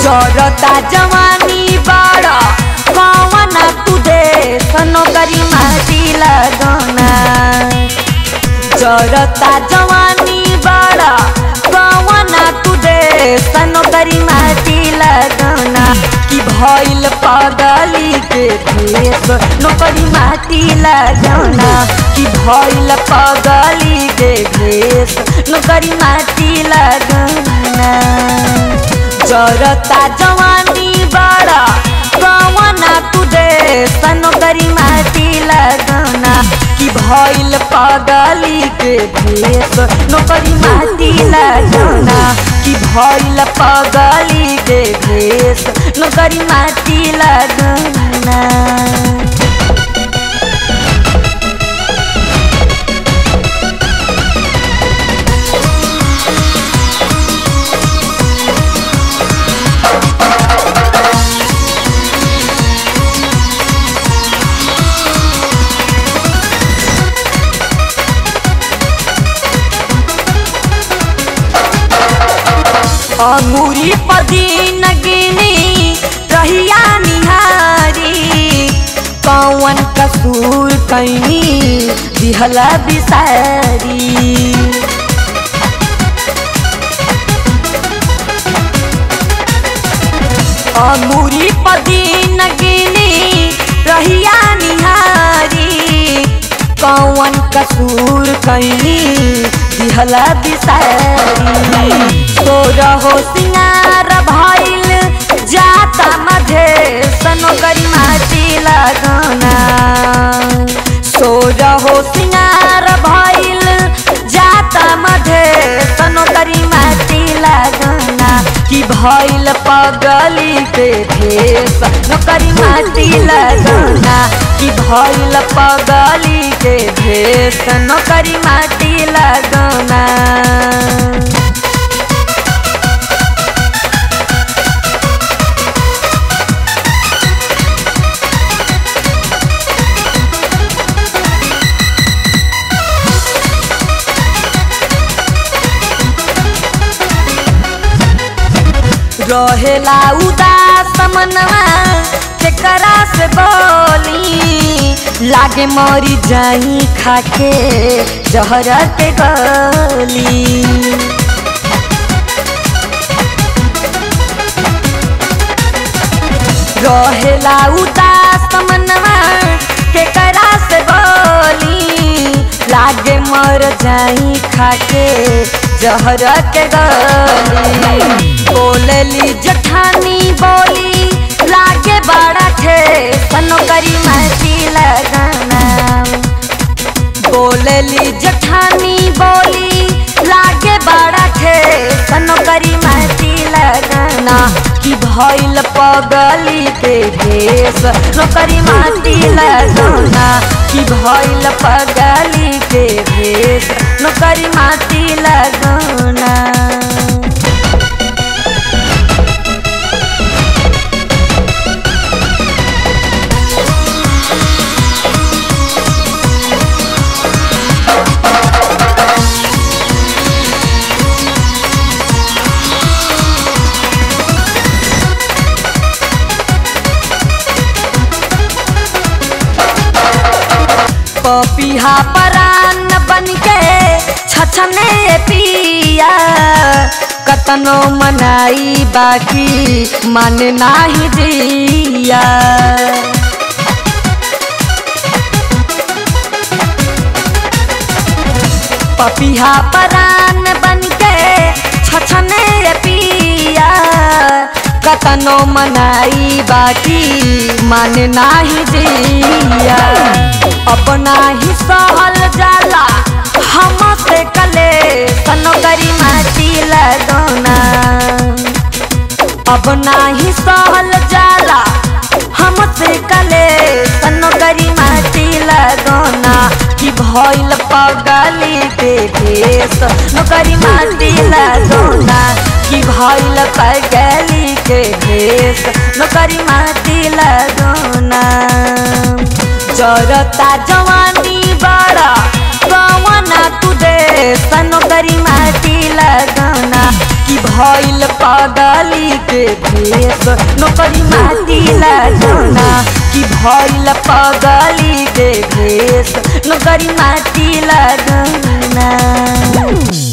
जरता जवानी बड़ा कवना तू दे सनो करी माटी लगना जरता जवानी बड़ा कवना तू दे सनो करी माटी लगना कि भइल पगली के भेष नौकरी माटी लगना कि भइल पगली के भेष नौकरी माटी लगना जरता जवानी बड़ा कवना तू दे सनो करी माटी लगना कि भइल पगली के भेष नौकरी माटी लगना कि भइल पगली के भेष नौकरी माटी लगना अंगूरी पदीन गिनी रहिया निहारी कौन कसूर कैनी दिहला बिसारी अंगूरी पदीन गिनी रहिया निहारी कौन कसूर कैनी दिहला बिसारी तोरा हो सिंगार भइल जाता मधे सनो गरी माटी लगना सोरा हो सिंगार भइल जाता मधे सनो गरी माटी लगना कि भइल पगली के भेष नौकरी माटी लगना कि भइल पगली के भेष नौकरी माटी लगना रहेला उदास मनवा केकरा से बोली लागे मरी जाई खाके जहर के गली रहेला उदास मनवा केकरा से बोली लागे मर जाई खाके जहर के गली बोलली जठानी बोली लागे बड़ा थे सनो करी महती लगना बोलली जठानी बोली लागे बड़ा थे सनो करी महती लगना कि भइल पगली के भेष नौकरी माटी लगना कि भइल पगली के भेष नौकरी माटी लगना पपिहा परान बन के छछने पिया कतनो मनाई बाकी मन नाही दिया पपिहा परान बन के छछने पिया कतनो मनाई बाकी मन नाही दिया अपना ही सहल जाला हम से कले सनो करी माटी लगना अब नाही सहल जाला हमसे कले सनो करी माटी लगना कि भइल पगली के भेष नौकरी माटी लगना कि भइल पगली के भेष नौकरी माटी लगना जरता जवानी बड़ा कवना तू दे सनो करी माटी लगना कि कि भइल पगली के भेष नौकरी माटी लगना कि भइल पगली के भेष नौकरी माटी लगना